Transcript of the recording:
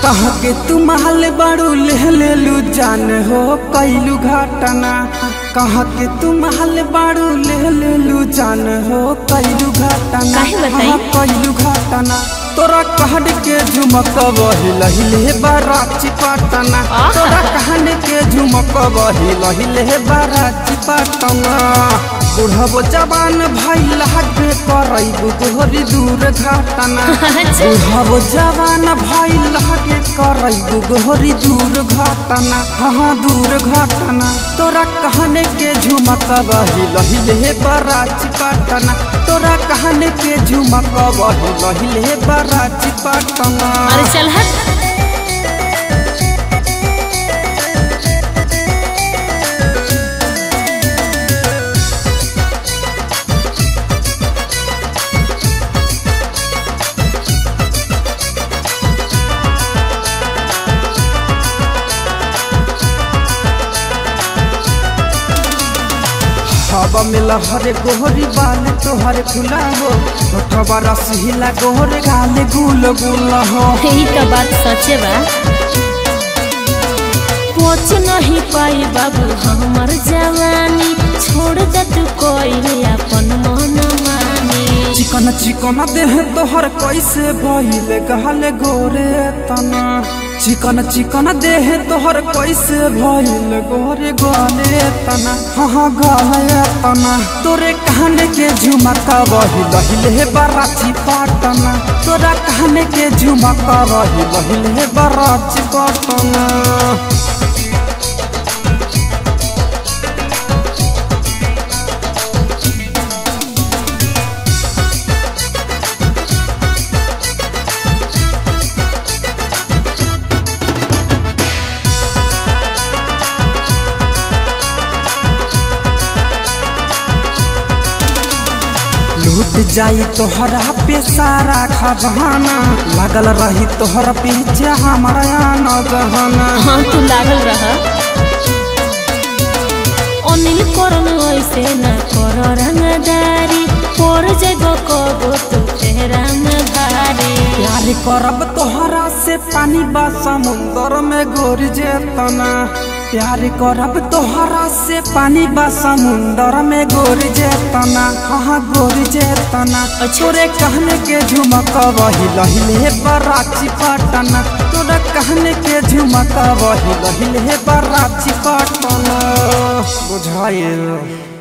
कह के तू महल बड़ू ले ले लू जान हो कैलू घटना कह के तू महल बड़ू ले ले लू जान हो कैलू घटना काहे बताई? हाँ, कैलू घटना तोरा कहड के झुमक बही लहिले बाराची पटना आहा। तोरा कहन के झुमक बही लहिले बाराची पटना बुढ़बो जवान भाई लागे करैबू गोहरी दूर घटना अच्छा। बुढ़बो जवान भाई लागे करैबू गोहरी दूर घटना हाँ दूर घटना तोरा कहने के झुमक बही लहिले बाराची पटना तोरा कहने के झुमक बही लहिले बाराची पटना अरे चल हट हवा में लहरे गोहरी बाल तोहरे फुला हो होठवा रसहिला गोहरे गाले गुल गुल हो यही तो बात सचे बा पहुँच नहीं पाई बाबू हमर जवानी छोड़ दे तू कोई अपन मन मानी चिकन चिकन देह तोहर कैसे भइले गहले गोरे तना चिकन चिकन देह तोहर कैसे भइले गोरे गोले तना हाँ हाँ गले तना तोरे कहने के झुमका बही लहिले बराची पटना तोरा कहने के झुमका बही लहिले बराची पटना लूट जाई तोहरा पे सारा खजाना लगल रही तोहर पीछे हमारा न गहना हाँ तू लागल रह अनिल करन ऐसे न कर रंगदारी पर जब कबो तू तेरा में भारी प्यार करब तोहरा से पानी बा समुंदर में गोर जेतना प्यार करब तोहरा से पानी बा समुंदर में गोर जेतना हाँ गोर जेतना तोरे कहने के झुमक वही लहिले बराची पटना तोरे कहने के झुमक वही लहिले बराची पटना बुझाइल